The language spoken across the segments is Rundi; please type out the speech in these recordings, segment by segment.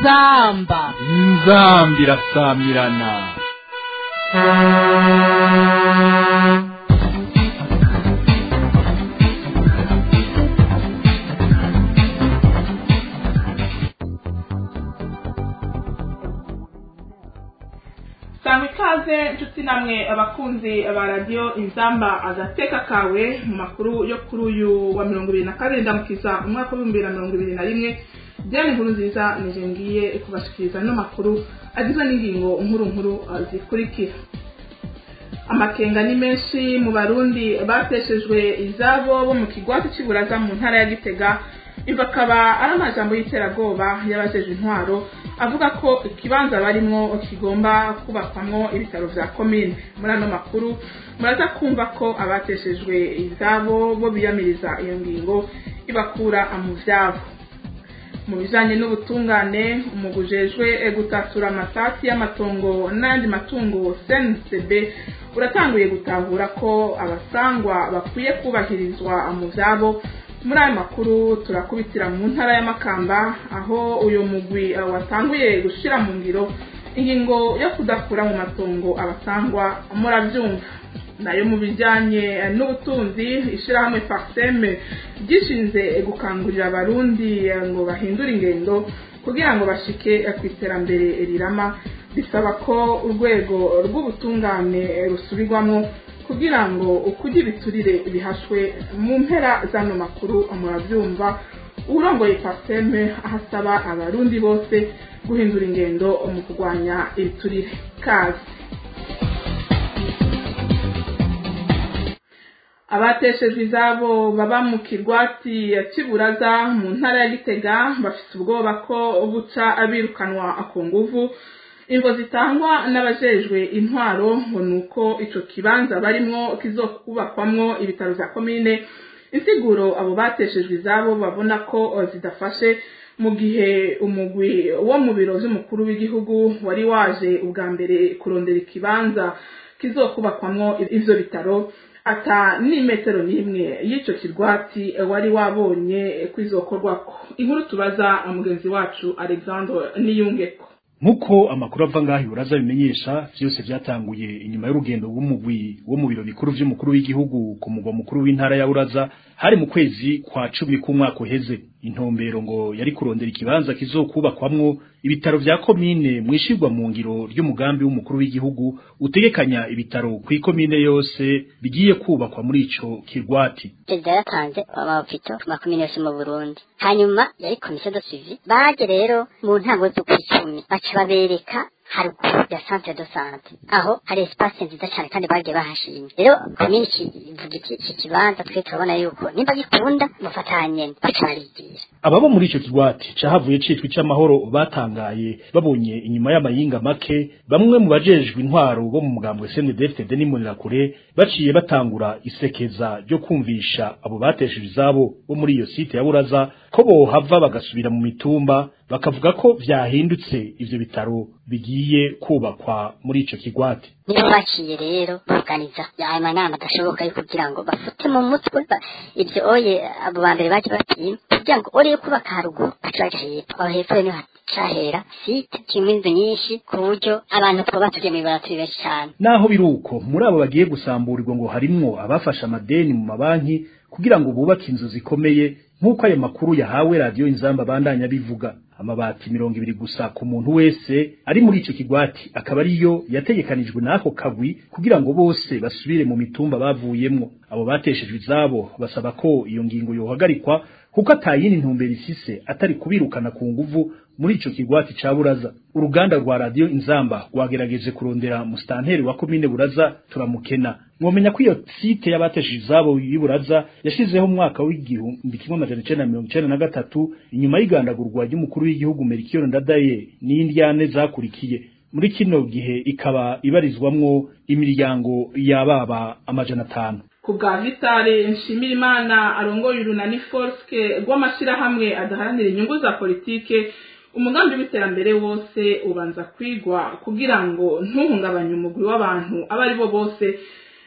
inzamba inzambi irasamirana sanga ikaze nshuti namwe abakunzi ba radiyo inzamba agateka kawe mu makuru yo kuri uyu wa mirongo ibiri na kabiri ndamukiza umwaka w'ibihumbi bibiri na mirongo ibiri na rimwe diane nkuru nziza nije ngiye kubashikiriza ano makuru agizwe n'ingingo nkuru nkuru uh, zikurikira amakenga ni menshi mu barundi bateshejwe izabo bo mu kigwati cy'iburaza mu ntara ya gitega iva akaba ari amajambo y'iterabwoba y'abajeje intwaro avuga ko ikibanza barimwo kigomba kubakwamwo ibitaro vya komine muri ano makuru muraza kumva ko abateshejwe izabo bo biyamiriza iyo ngingo ibakura mu vyabo mu bijanye n'ubutungane umugujejwe gutatura amatati y'amatongo n'ayandi matungo cncb uratanguye gutahura ko abasangwa bakwiye kubahirizwa mu vyabo muri ayo makuru turakubitira mu ntara y'amakamba aho uyu mugwi watanguye gushira mu ngiro ingingo yo kudakura mu matongo abasangwa murabyumva nayo mu bijyanye n'ubutunzi ishyirahamwe parseme ryishinze gukangurira abarundi ngo bahindure ingendo kugira ngo bashike ku iterambere rirama bisaba ko urwego rw'ubutungane rusubirwamo kugira ngo ukujya ibiturire bihashwe mu mpera z'ano makuru murabyumva urongoye parseme ahasaba abarundi bose guhindura ingendo mu kurwanya ibiturire kazi abateshejwe izabo baba mu kirwati cy'iburaza mu ntara ya gitega bafite ubwoba ko buca abirukanwa ku nguvu ingo zitangwa n'abajejwe intwaro ngo ni uko ico kibanza barimwo kizokubakwamwo ibitaro vya komine insiguro abo bateshejwe izabo babona ko zidafashe mu gihe umugwi wo mu biro vy'umukuru w'igihugu wari waje ubwa mbere kurondera ikibanza kizokubakwamwo ivyo bitaro ata n'imetero n'imwe y'ico kirwati wari wabonye kwizokorwako inkuru tubaza mugenzi wacu alexandre niyungeko nk'uko amakuru ava ngaho iburaza bimenyesha vyose vyatanguye inyuma y'urugendo rw'umugwi wo mu biro bikuru vy'umukuru w'igihugu ku mugwa mukuru w'intara ya buraza hari mu kwezi kwa cumi k'umwaka uheze intumbero ngo yari kurondera ikibanza kizokubakwamwo ibitaro vya komine mwishirwa mu ngiro ry'umugambi w'umukuru w'igihugu utegekanya ibitaro kw'ikomine yose bigiye kubakwa muri ico kirwati perezida yaratanze amapito ku makomine yose mu burundi hanyuma yari komisiyo de suivi baje rero mu ntango z'ukwicumi baca babereka haruguru ya centre de sante aho hari espace nziza cyane kandi bagiye bahashimye rero komini ivuga iti iki kibanza twe turabona yuko nimba gikunda mufatanye bacarigira ababo muri ico kigwati cahavuye citwa ic'amahoro batangaye babonye inyuma y'amayinga make bamwe mu bajejwe intwaro bo mu mugambwe CNDD-FDD n'Imbonerakure baciye batangura isekeza ryo kumvisha abo batesheje izabo bo muri iyo site ya Buraza ko bohava bagasubira mu mitumba bakavuga ko vyahindutse ivyo bitaro bigiye kubakwa muri ico kigwati nibo baciye rero baganiza ayo manama adashoboka yo kugira ngo bafute mu mutwe ibyo oye abo ba mbere baje batima kugira ngo ore yo kubaka haruguru baca baja hepfo aho hepfo niho hacahera site kirimo inzu nyinshi ku buryo abantu twoba tugiye mw'ibara turi benshi cane naho biruko muri abo bagiye gusamburirwa ngo harimwo abafashe amadeni mu mabanki kugira ngo bubake inzu zikomeye nk'uko ayo makuru yahawe radiyo inzamba bandanya bivuga amabati mirongo ibiri gusa ku muntu wese ari muri ico kigwati akaba ariyo yategekanijwe n'ako kagwi kugira ngo bose basubire mu mitumba bavuyemwo abo bateshejwe izabo basaba ko iyo ngingo yohagarikwa kuko atayindi ntumbero ifise atari kubirukana ku nguvu muri ico kigwati ca Buraza uruganda rwa radio Inzamba rwagerageje kurondera mustanteri wa komine Buraza turamukena mwomenya ko iyo site y'abateshije izabo y'Iburaza yashizeho mu mwaka w'igihumbi kimwe amajana icenda na mirongo icenda na gatatu inyuma y'igandagurwa ry'umukuru w'igihugu Melchior Ndadaye n'indyane zakurikiye muri kino gihe ikaba ibarizwamwo imiryango y'ababa amajana atanu ku bwa vitale nshimirimana arongoye urunani forske rw'amashyirahamwe adaharanira inyungu za politike umugambi w'iterambere wose ubanza kwigwa kugira ngo ntuhungabanye umugwi w'abantu abo ari bo bose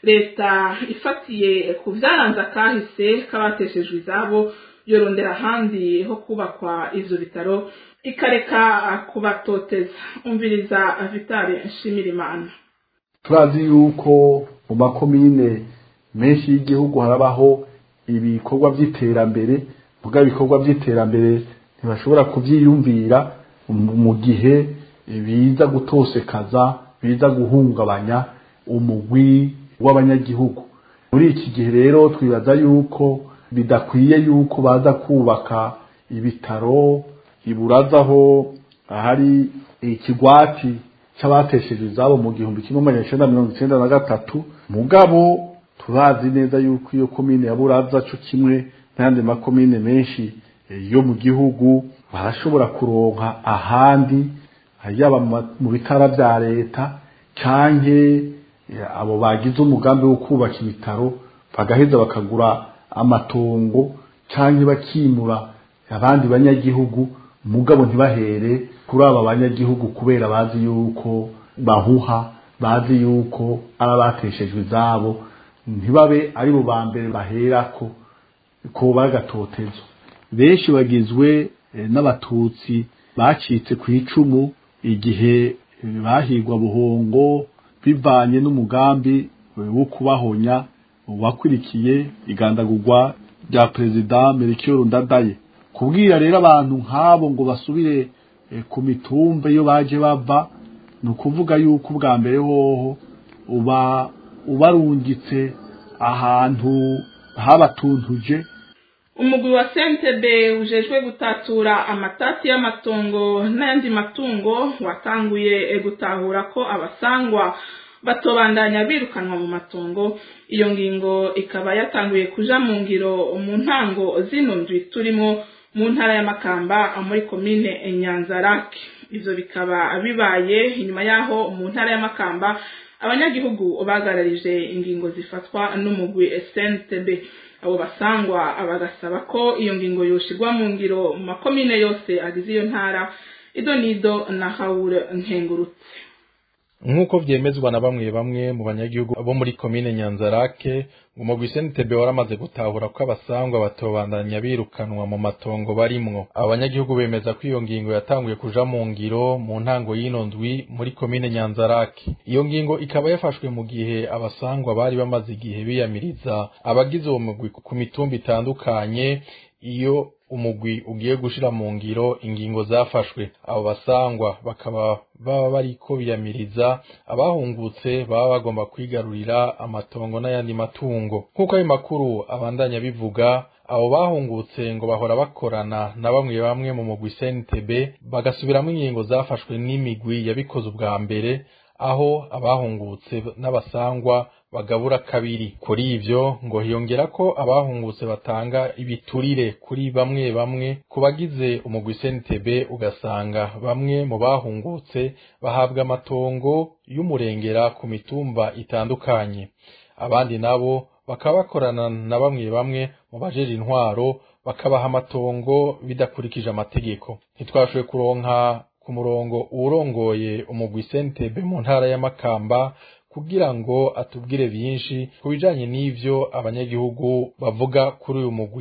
leta ifatiye ku byaranze akahise k'abateshejwe izabo yorondera ahandi ho kubakwa ivyo bitaro ikareka kubatoteza umviriza vitale nshimirimana turazi yuko mu makomine menshi y'igihugu harabaho ibikorwa by'iterambere vuga ibikorwa by'iterambere ntibashobora kubyiyumvira mu gihe biza gutosekaza biza guhungabanya umugwi w'abanyagihugu muri iki gihe rero twibaza yuko bidakwiye yuko baza kubaka ibitaro iburazaho ahari ikigwati cy'abatesheje izabo mu gihumbi kimwe magana cyenda mirongo icyenda na gatatu mugabo turazi neza yuko iyo komine ya buraza cyo kimwe n'ayandi makomine menshi yo mu gihugu barashobora kuronka ahandi yaba mu bitara bya leta cyangwa abo bagize umugambi wo kubaka ibitaro bagaheza bakagura amatongo cyangwa bakimura abandi banyagihugu mugabo ntibahere kuri aba banyagihugu kubera bazi yuko bahuha bazi yuko ari abateshejwe izabo ntibabe ari bo ba mbere baherako ko bagatotezo benshi bagizwe n'abatutsi bacitse ku icumu igihe bahigwa buhongo bivanye n'umugambi wo kubahonya wakurikiye igandagurwa rya perezida Melchior Ndadaye kubwira rero abantu nk'abo ngo basubire ku mitumba iyo baje bava ni ukuvuga yuko ubwa mbere hoho uba ubarungitse ahantu habatuntuje umugwi wa sentebe ujejwe gutatura amatati y'amatongo n'ayandi matungo watanguye gutahura ko abasangwa batobandanya birukanwa mu matongo iyo ngingo ikaba yatanguye kuja mu ngiro mu ntango zino ndwi turimo mu ntara y'amakamba muri komine nyanzarake ivyo bikaba bibaye inyuma yaho mu ntara y'amakamba abanyagihugu bagararije ingingo zifatwa n'umugwi SNTB abo basangwa bagasaba ko iyo ngingo yoshirwa mu ngiro mu makomine yose agize iyo ntara ido nido na hawure nkengurutse nk'uko vyemezwa na bamwe bamwe mu banyagihugu bo muri komine nyanzarake umugwi SNTB waramaze gutahura ko abasangwa batobandanya birukanwa mu matongo barimwo abo banyagihugu bemeza ko iyo ngingo yatanguye kuja mu ngiro mu ntango y'ino ndwi muri komine nyanzarake iyo ngingo ikaba yafashwe mu gihe abasangwa bari bamaze igihe biyamiriza abagize uwo mugwi ku mitumba itandukanye iyo umugwi ugiye gushira mu ngiro ingingo zafashwe abo basangwa bakaba baba bariko biyamiriza abahungutse baba bagomba kwigarurira amatongo n'ayandi matungo nk'uko ayo makuru abandanya bivuga abo bahungutse ngo bahora bakorana na bamwe bamwe mu mugwi CNTB bagasubiramwo ingingo zafashwe n'imigwi yabikoze ubwa mbere aho abahungutse n'abasangwa bagabura kabiri kuri ivyo ngo hiyongera ko abahungutse batanga ibiturire kuri bamwe bamwe ku bagize umugwi SNTB ugasanga bamwe mu bahungutse bahabwa amatongo y'umurengera ku mitumba itandukanye abandi nabo bakaba bakorana na bamwe bamwe mu bajeje intwaro bakabaha amatongo bidakurikije amategeko ntitwashoboye kuronka ku murongo uwurongoye umugwi SNTB mu ntara y'Amakamba kugira ngo atubwire byinshi ku bijanye n'ivyo abanyagihugu bavuga kuri uyu mugwi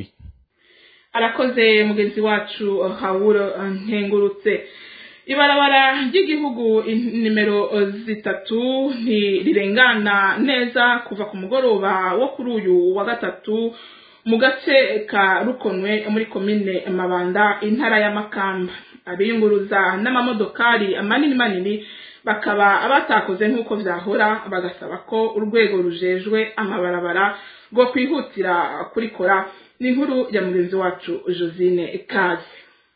arakoze mugenzi wacu hawuro nkengurutse ibarabara ry'igihugu nimero zitatu ntirirengana neza kuva ku mugoroba wo kuri uyu wa gatatu mu gace ka rukonwe muri komine mabanda intara y'amakamba abiyunguruza n'amamodokari manini manini bakaba batakoze nk'uko vyahora bagasaba ko urwego rujejwe amabarabara rwo kwihutira kurikora ni inkuru ya mugenzi wacu josine kazi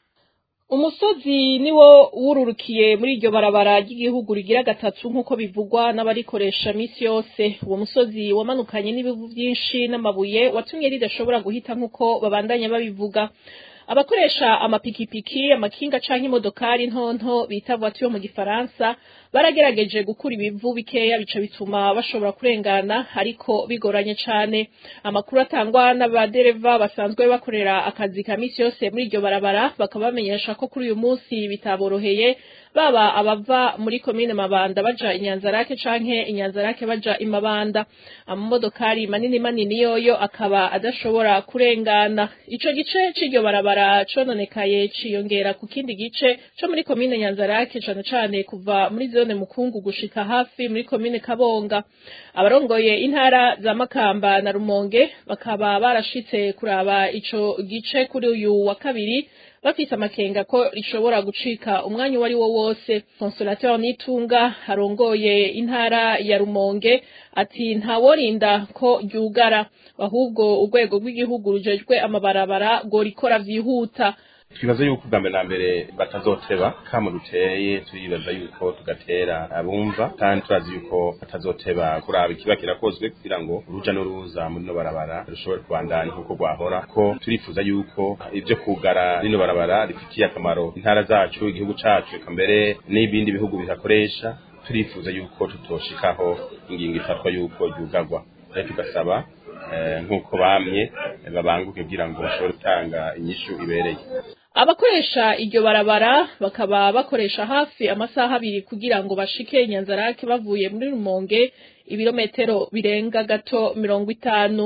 umusozi niwo wururukiye muri iryo barabara ry'igihugu rigira gatatu nk'uko bivugwa n'abarikoresha misi yose uwo musozi wamanukanye n'ibivu byinshi n'amabuye watumye ridashobora guhita nk'uko babandanya babivuga abakoresha amapikipiki amakinga canke imodokari ntonto bita voiture mu gifaransa baragerageje gukura ibivu bikeya bica bituma bashobora kurengana ariko bigoranye cane amakuru atangwa n'abadereva basanzwe bakorera akazi ka misi yose muri iryo barabara bakaba bamenyesha ko kuri uyu munsi bitaboroheye baba abava muri komine mabanda baja inyanzarake canke inyanzarake baja imabanda amamodokari manini manini yoyo akaba adashobora kurengana ico gice c'iryo barabara cononekaye ciyongera ku kindi gice co muri komine nyanzarake cane cane kuva muri zone mukungu gushika hafi muri komine kabonga abarongoye intara za makamba na rumonge bakaba barashitse kuraba ico gice kuri uyu wa kabiri bafise amakenga ko rishobora gucika umwanya uwo ari wo wose consolateur nitunga arongoye intara ya rumonge ati ntaworinda ko ryugara ahubwo urwego rw'igihugu rujejwe amabarabara rworikora vyihuta twibaza yuko ubwa mbere na mbere batazoteba kama duteye turibaza yuko tugatera abumva kandi turazi yuko batazoteba kuraba ikiba kirakozwe kugira ngo uruja n'uruza muri no barabara rushobore kubandanya nk'uko rwahora ko turifuza yuko ibyo kugara rino barabara rifitiye akamaro intara zacu igihugu cacu eka mbere n'ibindi bihugu bihakoresha turifuza yuko tutoshikaho ingingo ifatwa yuko ryugarwa rero tugasaba nk'uko bamye babanguke kugira ngo bashobore gutanga inyishu ibereye abakoresha iryo barabara bakaba bakoresha hafi amasaha abiri kugira ngo bashike inyanzarake bavuye muri rumonge ibirometero birenga gato mirongo itanu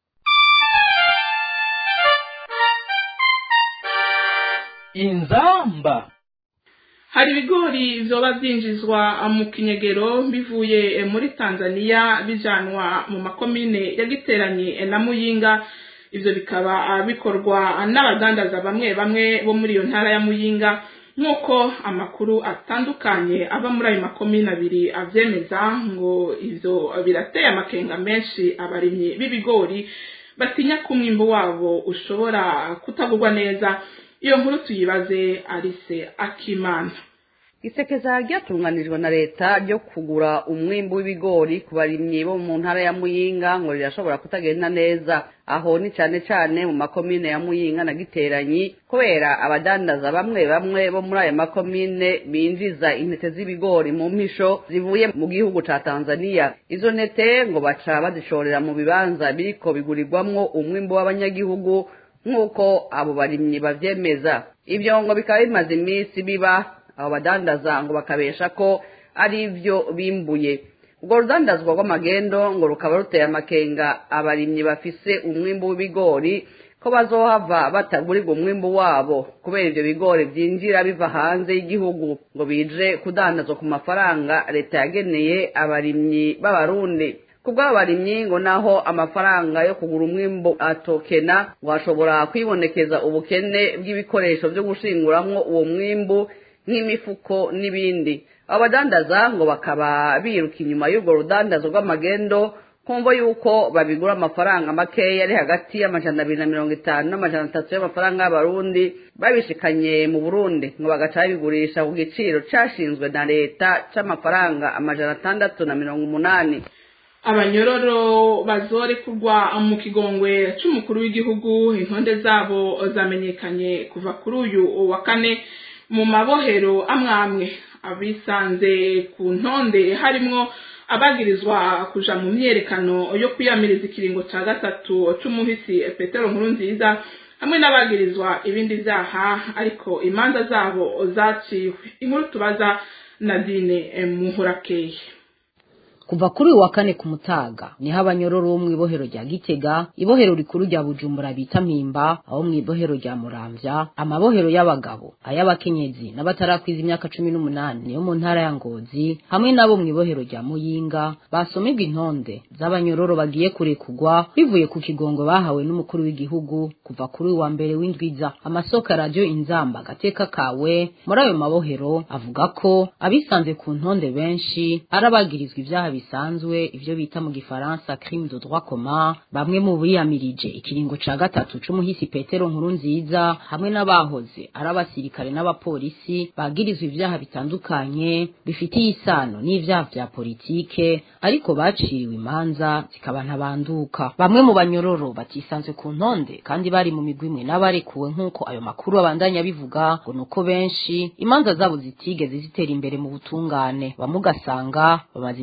inzamba hari ibigori vyoba vyinjizwa mu kinyegero bivuye muri tanzania bijanwa mu makomine yagiteranye na muyinga ivyo bikaba bikorwa n'abadandaza bamwe bamwe bo muri iyo ntara ya muyinga nk'uko amakuru atandukanye ava muri ayo makomine abiri avyemeza ngo ivyo birateye amakenga menshi abarimyi b'ibigori batinya ko umwimbu wabo ushobora kutagurwa neza iyo nkuru tuyibaze arise akimana isekeza ryatunganijwe na leta ryo kugura umwimbu w'ibigori ku barimyi bo mu ntara ya muyinga ngo rirashobora kutagenda neza aho ni cyane cyane mu makomine ya muyinga na giteranyi kubera abadandaza bamwe bamwe bo muri ayo makomine binjiza intete z'ibigori mu mpisho zivuye mu gihugu ca tanzania izo ntete ngo baca bazishorera mu bibanza biriko bigurirwamwo umwimbu w'abanyagihugu nk'uko abo barimyi bavyemeza ibyo ngo bikaba bimaze iminsi biba abo badandaza ngo bakabesha ko ari ibyo bimbuye ubwo rudandazwa rw'amagendo ngo rukaba ruteye amakenga abarimyi bafise umwimbu w'ibigori ko bazohava batagurirwa umwimbu wabo kubera ibyo bigori byinjira biva hanze y'igihugu ngo bije kudandazwa ku mafaranga leta yageneye abarimyi b'abarundi kubw'abarimyi ngo naho amafaranga yo kugura umwimbu atokena ngo hashobora kwibonekeza ubukene bw'ibikoresho byo gushinguramwo uwo mwimbu nk'imifuko n'ibindi abo badandaza ngo bakaba biruka inyuma y'urwo rudandazo rw'amagendo kumva yuko babigura amafaranga makeya ari hagati y'amajana abiri na mirongo itanu n'amajana atatu y'amafaranga y'abarundi babishikanye mu burundi ngo bagaca babigurisha ku giciro cashinzwe na leta c'amafaranga amajana atandatu na mirongo umunani abanyororo bazorekurwa mu kigongwe c'umukuru w'igihugu intonde zabo zamenyekanye kuva kuri uyu wa kane mu mabohero amwe amwe abisanze ku ntonde harimwo abagirizwa kuja mu myerekano yo kwiyamiriza ikiringo ca gatatu c'umuhisi petero nkuru nziza hamwe n'abagirizwa ibindi vyaha ariko imanza zabo zaciwe inkuru tubaza nadine muhurakeye kuva kuri uyu wa kane ku mutaga niho abanyororo bo mu ibohero rya gitega ibohero rikuru rya bujumbura bita mpimba abo mu ibohero rya muramvya amabohero y'abagabo ay'abakenyezi n'abatarakwiza imyaka cumi n'umunani niyo mu ntara ya ngozi hamwe n'abo mu ibohero rya muyinga basomerwa intonde z'abanyororo bagiye kurekugwa bivuye ku kigongo bahawe n'umukuru w'igihugu kuva kuri uyu wa mbere w'indwiza amasoko ya radiyo inzamba agateka kawe muri ayo mabohero avuga ko abisanze ku ntonde benshi ari abagirizwa ibyaha bisanzwe ivyo bita mu gifaransa crime de droit commun bamwe mu biyamirije ikiringo ca gatatu c'umuhisi Petero nkuru nziza hamwe n'abahoze ari abasirikare n'abapolisi bagirizwa ivyaha bitandukanye bifitiye isano n'ivyaha vya politike ariko baciriwe imanza zikaba ntabanduka bamwe mu banyororo batisanzwe ku ntonde kandi bari mu migwi imwe n'abarekuwe nk'uko ayo makuru abandanya bivuga ngo nuko benshi imanza zabo zitigeze zitera imbere mu butungane bamwe ugasanga bamaze imyaka irenga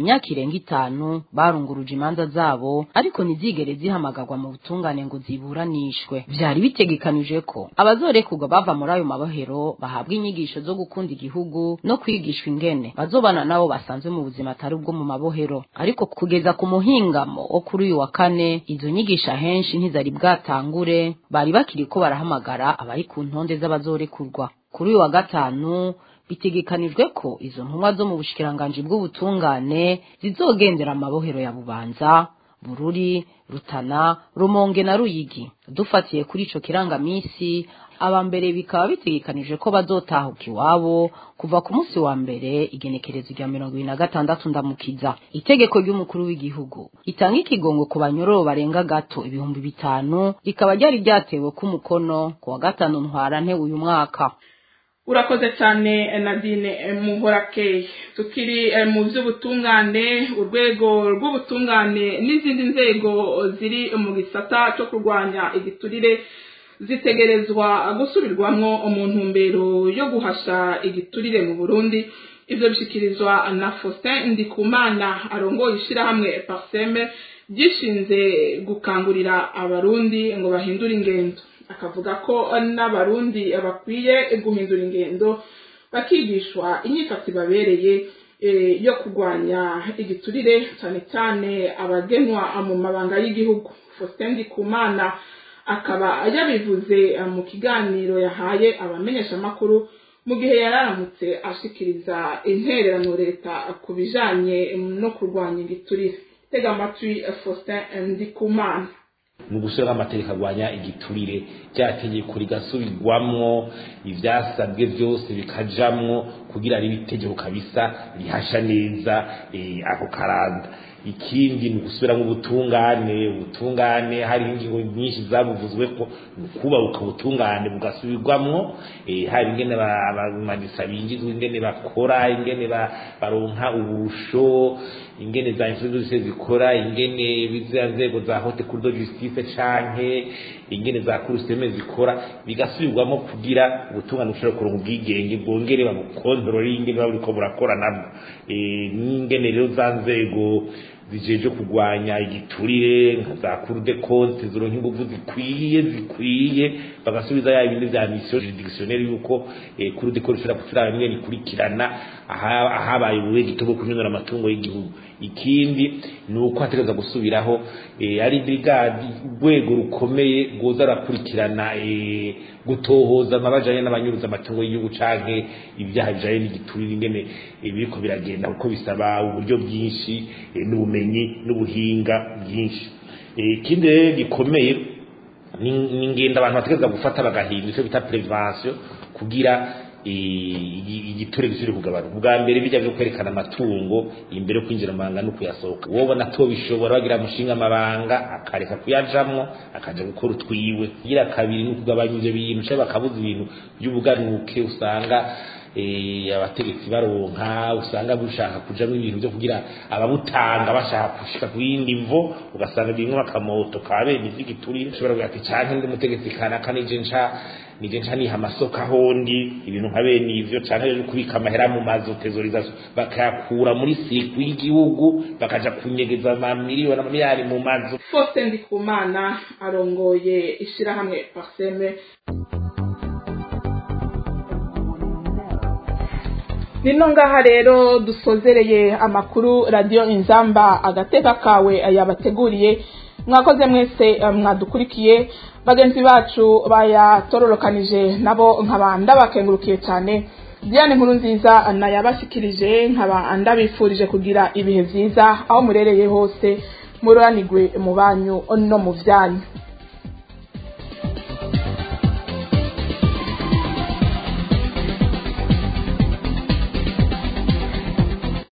zirenga itanu barunguruje imanza zabo ariko ntizigere zihamagarwa mu butungane ngo ziburanishwe vyari bitegekanije ko abazorekurwa bava muri ayo mabohero bahabwa inyigisho zo gukunda igihugu no kwigishwa ingene bazobana nabo basanzwe mu buzima atari ubwo mu mabohero ariko kugeza ku muhingamo wo kuri uyu wa kane izo nyigisho ahenshi ntizari bwatangure bari bakiriko barahamagara abari ku ntonde z'abazorekurwa kuri uyu wa gatanu bitegekanijwe ko izo ntumwa zo mu bushikiranganji bw'ubutungane zizogendera amabohero ya bubanza bururi rutana rumonge na ruyigi dufatiye kuri ico kirangamisi aba mbere bikaba bitegekanije ko bazotahuka iwabo kuva ku munsi wa mbere igenekerezo rya mirongo ibiri na gatandatu ndamukiza itegeko ry'umukuru w'igihugu itanga ikigongo ku banyororo barenga gato ibihumbi bitanu rikaba ryari ryatewe k'umukono ku wa gatanu ntwarante uyu mwaka urakoze cyane nadine muhorakeye tukiri mu by'ubutungane urwego rw'ubutungane n'izindi nzego ziri mu gisata cyo kurwanya igiturire zitegerezwa gusubirwamo mu ntumbero yo guhasha igiturire mu burundi ibyo bishyikirizwa na faustin ndikumana arongoye ishyirahamwe parseme ryishinze gukangurira abarundi ngo bahindure ingendo akavuga ko n'abarundi bakwiye guhindura ingendo bakigishwa inyifato ibabereye yo kurwanya igiturire cyane cyane abagenwa mu mabanga y'igihugu faustin ndikumana akaba yabivuze mu kiganiro yahaye abamenyeshamakuru mu gihe yararamutse ashikiriza intererano leta ku bijanye no kurwanya igiturire tega amatwi faustin ndikumana mu gushyiraho amategeko arwanya igiturire rya tegeko rigasubirwamwo ibyasabwe byose bikajamwo kugira ribe itegeko kabisa rihasha neza ako karanda ikindi ni ugusubiramo ubutungane ubutungane hari ingingo nyinshi zabuvuzwe ko ni ukubabuka ubutungane bugasubirwamwo hari ingene abamanisa bingizwa ingene bakora ingene baronka uburusho ingene za institution zikora ingene biza nzego za hote kurdo justice canke ingene za kuruseme zikora bigasubirwamo kugira ubutungane bushobora kuronka ubwigenge bwongere babukontorore ingene baburiko burakora nabwo n'ingene rero za nzego zijeje kurwanya igiturire nka za cour de compte zironka inguvu zikwiye zikwiye bagasubiza ya ibindi vya mission juridictionnelle yuko eh, cour de compte ishobora kuturaba bimwe bikurikirana ahabaye ubuwe gitobo kunyonora amatungo y'igihugu ikindi ni uko hategereza gusubiraho eh, ari brigade urwego rukomeye rwoza rurakurikirana eh, gutohoza amabajanye n'abanyuruza amatungo y'igihugu canke ibyaha bijanye n'igiturire ingene biriko biragenda kuko bisaba uburyo bwinshi n'ubumenyi n'ubuhinga bwinshi ikindi rero gikomeye ni ingendo abantu bategereza gufata bagahindura icyo bita prevention kugira igiturire gisubire kugabanuka ubwa mbere bijya byo kwerekana amatungo imbere yo kwinjira mu mabanga no kuyasohoka wobona atobishobora bagira mushinga amabanga akareka kuyajamwo akaja gukora utwiwe kugira kabiri ni ukugabanya ivyo bintu cyangwa bakabuza ibintu by'ubuganuke usanga abategetsi baronka usanga bushaka kujamo ibintu byo kugira ababutanga bashaka gushika ku yindi mvo ugasanga bimwe bakamoto kabene ivy'igiturire ushobora kugira ati canke ndi mutegetsi kanaka nije nca nije nca niha amasoko ahondi ibintu nka bene ivyo canke rero kubika amahera mu mazu tezorization bakayakura muri siku y'igihugu bakaja kunyegeza amamiliyoni amamiliyari mu mazu Faustin Ndikumana arongoye ishirahamwe Parseme nino ngaha rero dusozereye amakuru radiyo inzamba agateka kawe yabateguriye mwakoze mwese mwadukurikiye bagenzi bacu bayatororokanije nabo nkaba ndabakengurukiye cyane diane nkuru nziza nayabashyikirije nkaba ndabifurije kugira ibihe byiza aho murereye hose mururanigwe mu banyu no mu byanyu